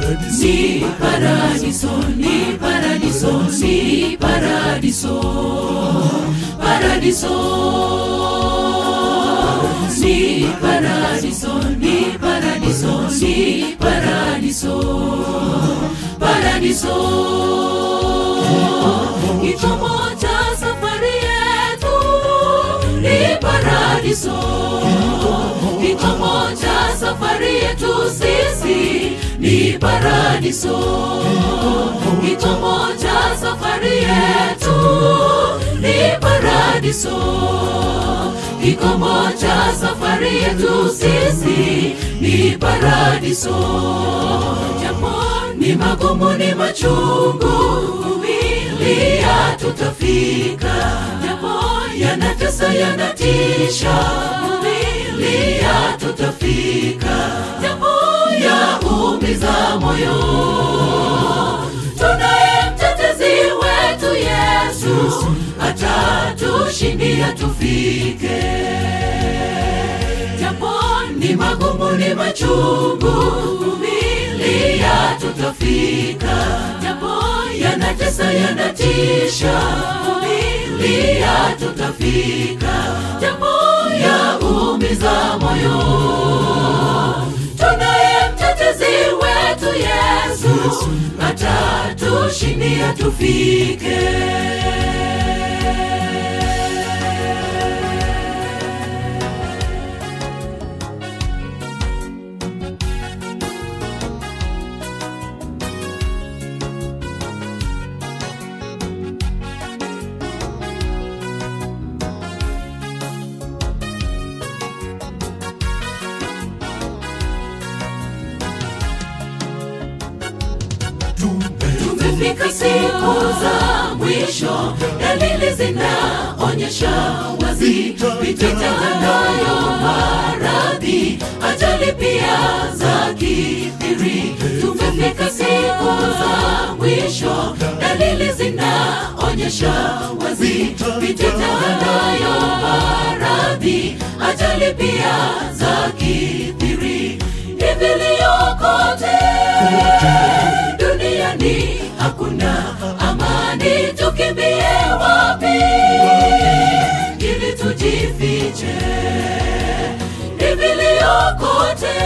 ni paradiso ni paradiso ni paradiso paradiso ni paradiso ni paradiso ni paradiso paradiso kitomo cha safari yetu ni paradiso kitomo cha safari yetu sisi ni paradiso kitomo cha safari yetu ni paradiso kikomo cha safari yetu sisi ni paradiso japo ni magumu ni machungu kumilia tutafika japo yanatesa yanatisha kumilia tutafika japo yaumiza moyo tunaye mtetezi wetu yesu atatushindia tufike japo ni magumu ni machungu kumilia tutafika japo yanatesa yanatisha kumilia tutafika japo yaumiza moyo tunaye mtetezi wetu yesu atatushindia tufike tumefika siku za mwisho dalili zinaonyesha wazi vititanayo maradhi ajali pia za kithiri tumefika siku za mwisho dalili zinaonyesha wazi vititanayo maradhi ajali pia za kithiri hiviliokote duniani hakuna amani tukimbie wapi ili tujifiche hiviliokote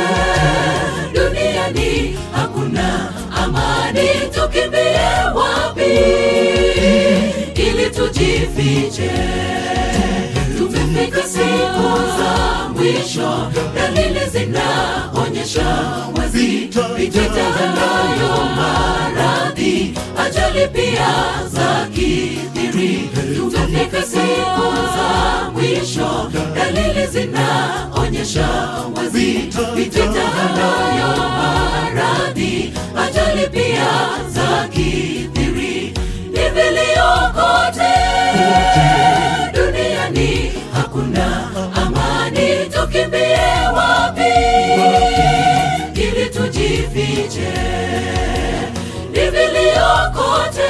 duniani hakuna amani tukimbie wapi ili tujifiche tumefika siku za mwisho dalili zinaonyesha wazi vititanayo maradhi ajali pia za kithiri tumefika siku za mwisho dalili zinaonyesha wazi vititanayo maradhi ajali pia za kithiri hiviliokote duniani hakuna amani tukimbie wapi ili tujifiche hiviliokote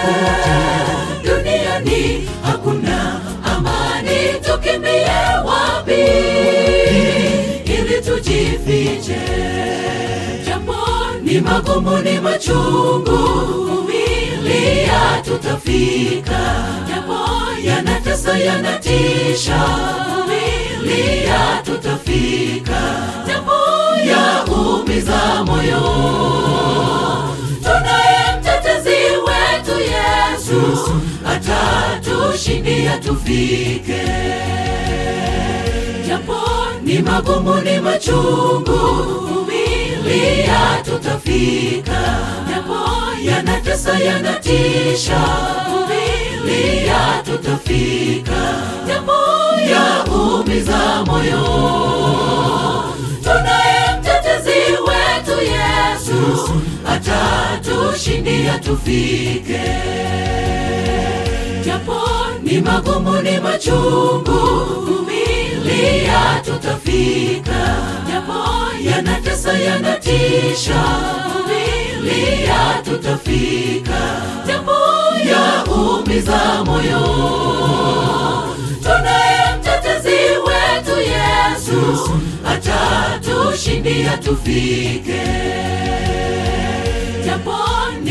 duniani hakuna amani tukimbie wapi ili tujifiche japo ni magumu ni machungu kumilia tutafika japo yanatesa yanatisha kumilia tutafika japo yaumiza moyo tunaye mtetezi wetu yesu atatushindia tufike japo ni magumu ni machungu kumilia tutafika japo yanatesa yanatisha kumilia tutafika japo yaumiza moyo tunaye mtetezi wetu yesu atatushindia tufike japo ni magumu ni machungu kumilia tutafika japo yanatesa yanatisha kumilia tutafika japo yaumiza moyo tunaye mtetezi wetu yesu atatushindia tufike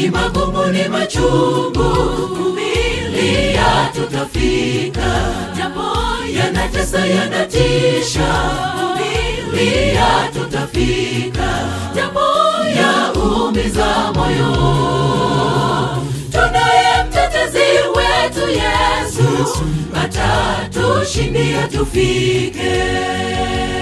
ni magumu ni machungu vumilia tutafika japo yanatesa yanatisha vumilia tutafika japo yaumiza moyo tunaye mtetezi wetu yesu atatushindia tufike